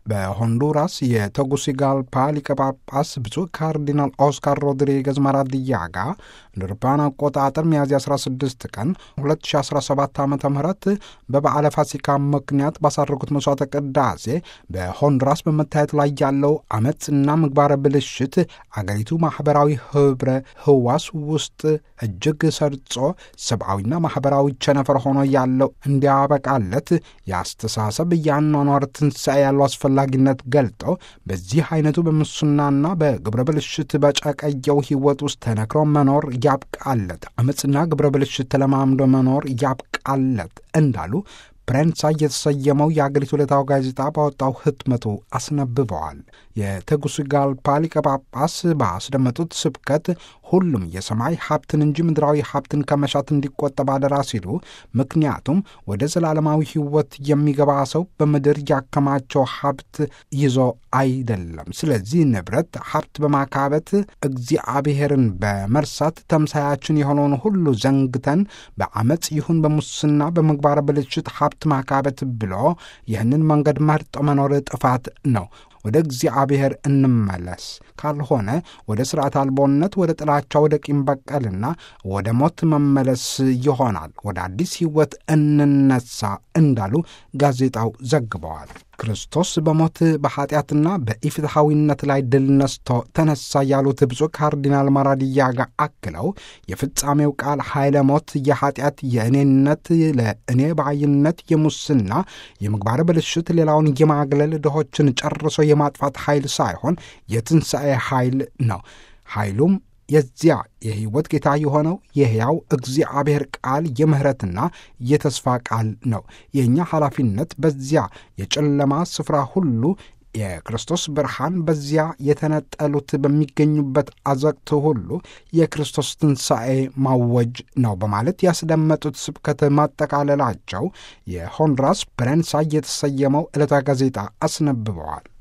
በሆንዱራስ የተጉሲጋልፓ ሊቀ ጳጳስ ብፁዕ ካርዲናል ኦስካር ሮድሪጌዝ ማራዲያጋ እንደ አውሮፓውያን አቆጣጠር ሚያዝያ 16 ቀን 2017 ዓ ም በበዓለ ፋሲካ ምክንያት ባሳረጉት መስዋዕተ ቅዳሴ በሆንዱራስ በመታየት ላይ ያለው አመፅና ምግባረ ብልሽት አገሪቱ ማኅበራዊ ኅብረ ህዋስ ውስጥ እጅግ ሰርጾ ሰብአዊና ማኅበራዊ ቸነፈር ሆኖ ያለው እንዲያበቃለት የአስተሳሰብ የአኗኗር ትንሣኤ ያለው አስፈላጊነት ገልጠው በዚህ አይነቱ በሙስናና በግብረ ብልሽት በጨቀየው ሕይወት ውስጥ ተነክሮ መኖር ያብቃለት፣ አመፅና ግብረ ብልሽት ተለማምዶ መኖር ያብቃለት እንዳሉ ፕሬንሳ የተሰየመው የአገሪቱ ዕለታዊ ጋዜጣ ባወጣው ህትመቱ አስነብበዋል። የተጉሲጋልፓ ሊቀ ጳጳስ ባስደመጡት ስብከት ሁሉም የሰማይ ሀብትን እንጂ ምድራዊ ሀብትን ከመሻት እንዲቆጠብ አደራ ሲሉ፣ ምክንያቱም ወደ ዘላለማዊ ሕይወት የሚገባ ሰው በምድር ያከማቸው ሀብት ይዞ አይደለም። ስለዚህ ንብረት ሀብት በማካበት እግዚአብሔርን በመርሳት ተምሳያችን የሆነውን ሁሉ ዘንግተን በአመፅ ይሁን በሙስና በምግባረ ብልሽት ሀብት ማካበት ብሎ ይህንን መንገድ መርጦ መኖር ጥፋት ነው። ወደ እግዚአብሔር እንመለስ። ካልሆነ ወደ ሥርዓት አልቦነት፣ ወደ ጥላቻ፣ ወደ ቂም በቀልና ወደ ሞት መመለስ ይሆናል። ወደ አዲስ ሕይወት እንነሳ እንዳሉ ጋዜጣው ዘግበዋል። ክርስቶስ በሞት በኃጢአትና በኢፍትሐዊነት ላይ ድል ነስቶ ተነሳ ያሉት ብፁዕ ካርዲናል ማራዲያጋ አክለው የፍጻሜው ቃል ኃይለ ሞት የኃጢአት፣ የእኔነት፣ ለእኔ ባይነት፣ የሙስና፣ የምግባረ ብልሽት፣ ሌላውን የማግለል ድሆችን ጨርሶ የማጥፋት ኃይል ሳይሆን የትንሣኤ ኃይል ነው። ኃይሉም የዚያ የሕይወት ጌታ የሆነው የሕያው እግዚአብሔር ቃል የምሕረትና የተስፋ ቃል ነው። የእኛ ኃላፊነት በዚያ የጨለማ ስፍራ ሁሉ የክርስቶስ ብርሃን በዚያ የተነጠሉት በሚገኙበት አዘቅት ሁሉ የክርስቶስ ትንሣኤ ማወጅ ነው በማለት ያስደመጡት ስብከት ማጠቃለላቸው የሆንዱራስ ፕሬንሳ የተሰየመው ዕለታ ጋዜጣ አስነብበዋል።